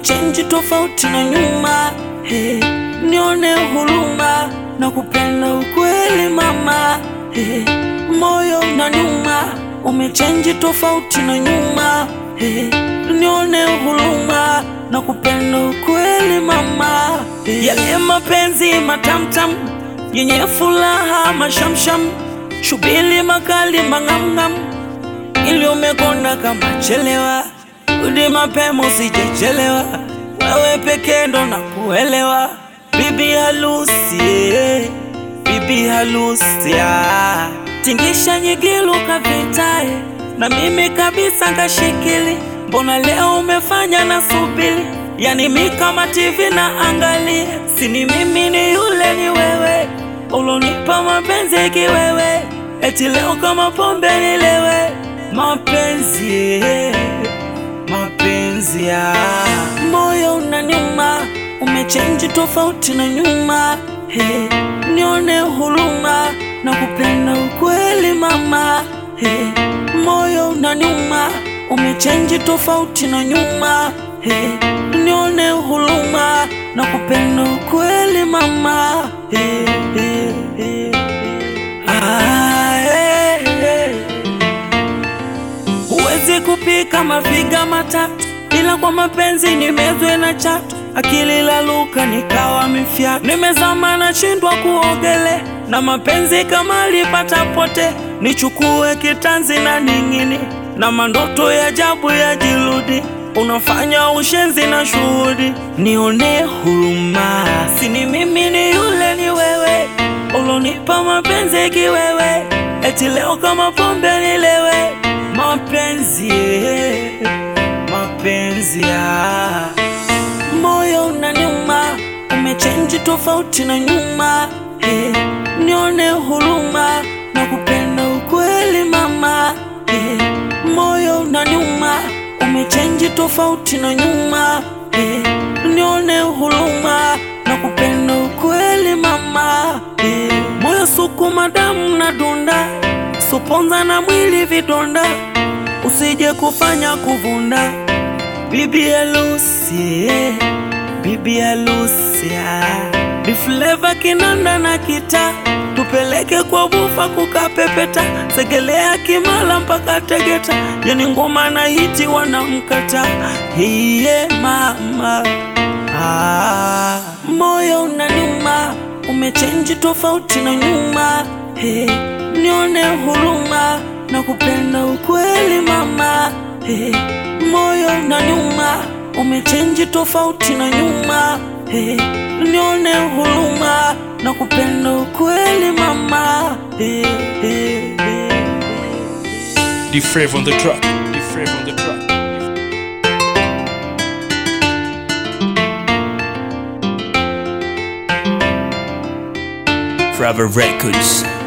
umechenji tofauti na nyuma. Hey, nione huruma na kupenda ukweli mama. Hey, moyo unaniuma, umechenji tofauti na nyuma. Hey, nione huruma na kupenda ukweli mama. Hey, yale mapenzi matamtam yenye furaha mashamsham, shubili makali mang'amng'am, ili umekonda kama chelewa, rudi mapema usijechelewa, wewe pekee ndo na kuelewa, bibi harusi, eh, bibi harusi, ah. tingisha nyigilu kavitae na mimi kabisa ngashikili, mbona leo umefanya na subili, yani mi kama TV na angalia, sini mimi ni yule ni wewe ulonipa mapenzi kiwewe, eti leo kama pombe nilewe, mapenzi eh, mapenzi ya moyo unaniuma, umechenji tofauti na nyuma. Hey, nione huruma na kupenda ukweli mama. Hey, moyo unaniuma, umechenji tofauti na nyuma. Hey, nione huruma na kupenda ukweli mama. Hey, hey, hey. Ah, hey, hey. Huwezi kupika mafiga matatu, ila kwa mapenzi nimezwe na chatu. Akili laluka nikawa mifyatu, nimezama nashindwa kuogele, na mapenzi kama lipata pote, nichukue kitanzi na ning'ini, na mandoto ya ajabu ya jirudi, unafanya ushenzi na shuhudi, nione huruma, sini mimi ni yule ni wewe, ulonipa mapenzi kiwewe, eti leo kama pombe nilewe, mapenzi eh, mapenzi ya moyo unaniuma, umechenji tofauti na nyuma. Hey, nione huruma na kupenda ukweli mama. Hey, moyo unaniuma, umechenji tofauti na nyuma. Hey, nione huruma na kupenda ukweli mama. Hey, moyo sukuma damu na dunda, suponza na mwili vidonda, usije kufanya kuvunda Bibi harusi, eh, bibi harusi, ah. Ni flavor kinanda na kita, tupeleke kwa bufa kukapepeta, segelea Kimara mpaka Tegeta, yani ngoma na hiti wanamkata. Hiye mama, ah. Moyo unaniuma, umechenji tofauti na nyuma. Hey, nione huruma na kupenda ukweli mama. Hey, moyo unaniuma, umechenji tofauti na nyuma. Hey, nione huruma na kupenda ukweli mama. Hey, hey, hey. The Flavor on the track. The Flavor on the track. Forever Records.